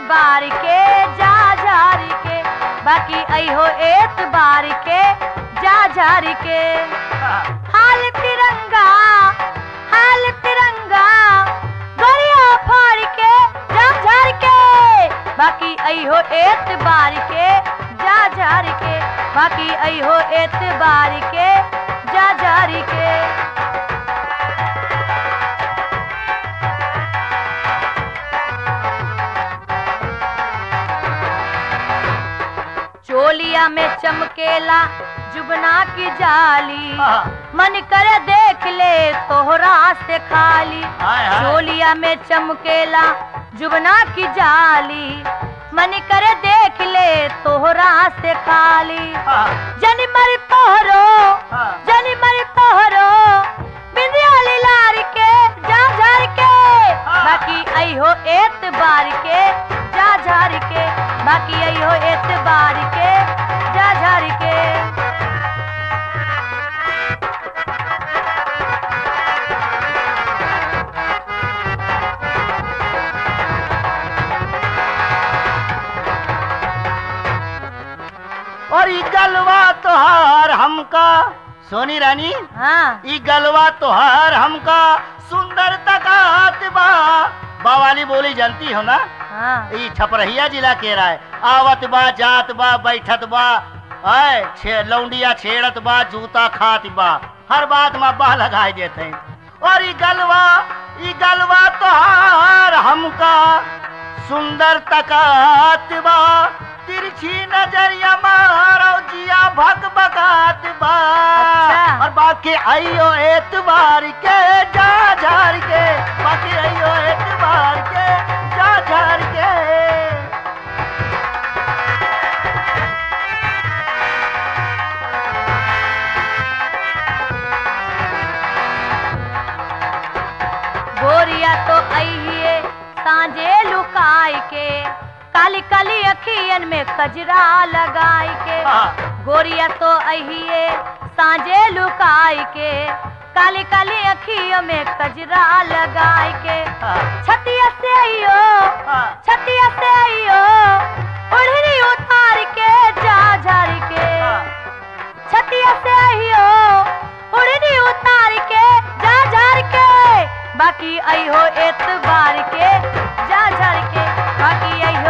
एतबार के जा झार के बाकी अहो एतबार के जा झार के हाल तिरंगा हाल तिरंगा गोरिया फाड़ के जा झार के बाकी अहो एतबार के जा झार के बाकी अहो एतबार के जा झार के चोलिया में चमकेला जुबना की जाली मन कर देख ले तोहरा से खाली हाय, हाय। चोलिया में चमकेला जुबना की जाली मन कर देख ले तोहरा से खाली जनी मर तोहरो जनी मर तोहरो बिंदिया लार के जा झार के हाँ। बाकी अहो एतबार के जा झार के बाकी अहो एतबार के जा झार के और ई गलवा तोहार हमका सोनी रानी हाँ ई गलवा तोहार हमका सुंदर तकात बा बावाली बोली जानती हो ना हाँ ई छपरहिया जिला के राय आवत बा जात बा बैठत बा आय छे लौंडिया छेड़त बा जूता खात बा हर बात में बा लगाए देते और ई गलवा ई गलवा तोहार हमका सुंदर तकात बा तिरछी नजरिया मारो जिया भग बगात बा अच्छा। और बाकी आइयो एतबार के जा झार के बाकी आइयो एतबार के जा झार के गोरिया तो अहिए सांझे लुकाई के काली काली अखियन में कजरा लगाई के हाँ। गोरिया तो अहिए सांझे लुकाई के काली काली अखियों में कजरा लगाई के हाँ। छतिया से आइयो हाँ। छतिया से आइयो ओढ़नी उतार के जा झार के हाँ। छतिया से आइयो उड़नी उतार के जा झार के बाकी अइहो एतबार के जा झार के बाकी अइहो